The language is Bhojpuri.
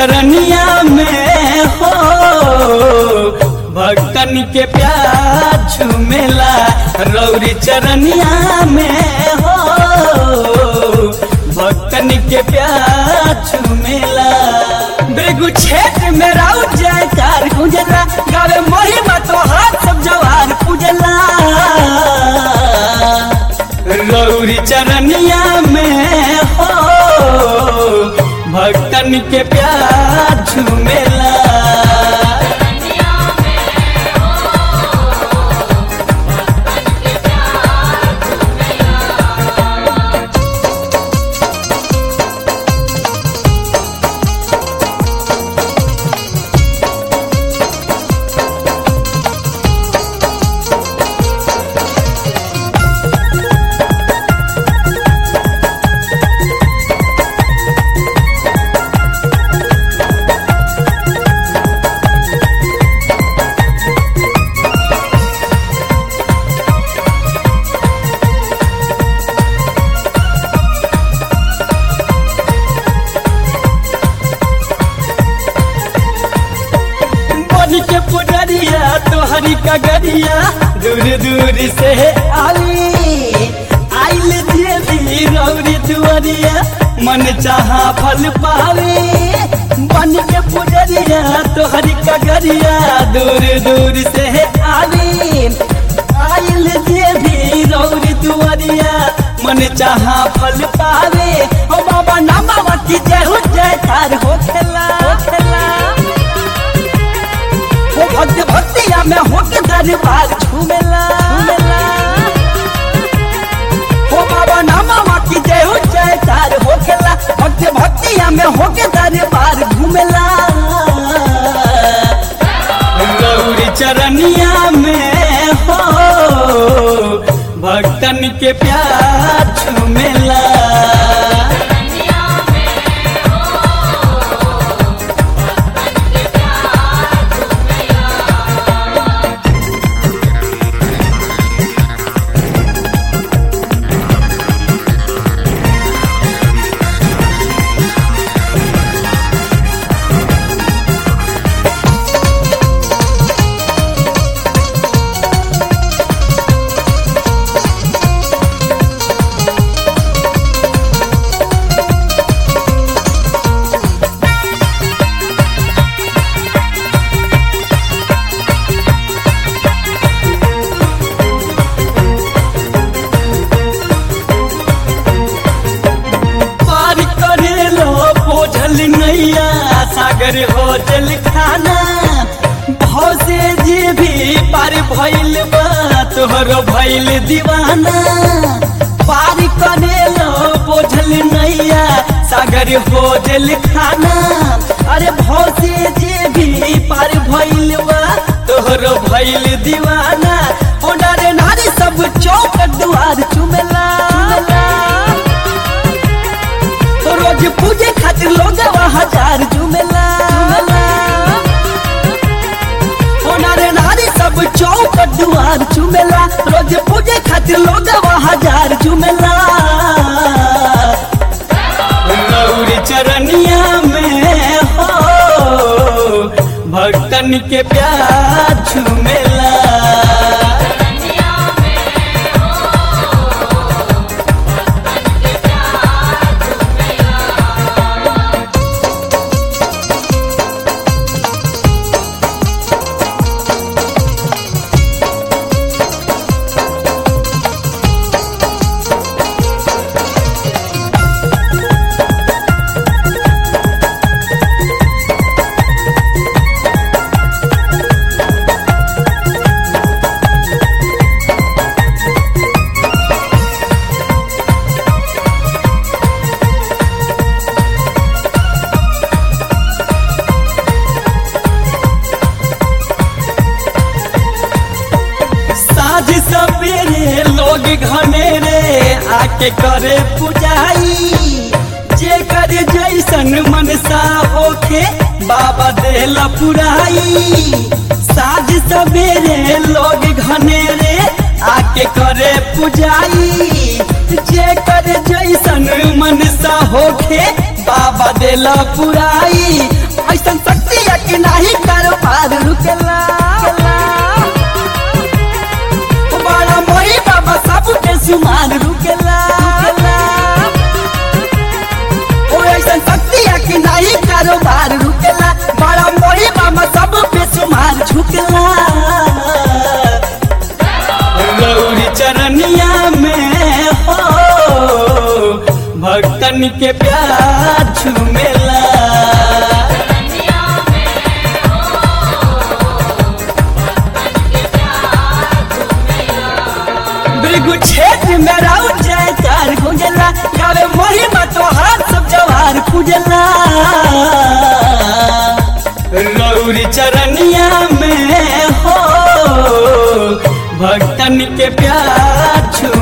चरनिया में हो भक्तन के प्यार झुमेला रौरी चरनिया में हो भक्तन के प्यार झुमेला बेगू क्षेत्र में राउ जयकार गुंजला गावे महिमा तो हाथ सब जवार पूजला रौरी चरनिया में हो भक्तन के प्यार झुमेला बन के पुडरिया तोहरी कगरिया दूर दूर से आई आइल देवी रौरी दुआरिया मन चाहा फल पावे बन के पुडरिया तोहरी कगरिया दूर दूर से आई आइल देवी रौरी दुआरिया मन चाहा फल पावे ओ बाबा नामा की जय हो जय तार हो खेला हो खेला वो भक्त भक्तिया में होके दरबार झूमेला झूमेला वो बाबा नामा की जय हो जय तार होकेला भक्त भक्तिया में होके दरबार घूमेला गौरी चरनिया में हो भक्तन के प्यार झूमेला पार करे लो बोझल नैया सागर होटल खाना भाव से जे भी पार भइल बा तोहर भइल दीवाना पार करे लो बोझल नैया सागर होटल खाना अरे भाव से जे भी पार भइल बा तोहर भइल दीवाना ओ नारे नारी सब चौक दुआर चुमेला तो रोज पूजे खातिर लोग हजार झूमेला होनारे नारी सब चौक दुआर झूमेला रोज पूजे खातिर लोग हजार झूमेला गौरी चरनिया में हो भक्तन के प्यार झूमेला साझ सवेरे लोग घनेरे आके करे पुजाई जे करे जैसन मनसा होखे बाबा देला पुराई साझ सवेरे लोग घनेरे आके करे पुजाई जे करे जैसन मनसा होखे बाबा देला पुराई ऐसन शक्ति है कि नहीं कारोबार रुकेला बड़ा मोरी बाबा सब के सुमार रुकेला ओ ऐसन शक्ति है कि नहीं कारोबार रुकेला बड़ा मोरी बाबा सब पे सुमार झुकेला गौरी चरनिया में हो भक्तन के प्यार झूमेला भृगु क्षेत्र में राउ जयकार गुंजला गावे महिमा तोहार सब जवार पूजला गौरी चरनिया में हो भक्तन के प्यार छू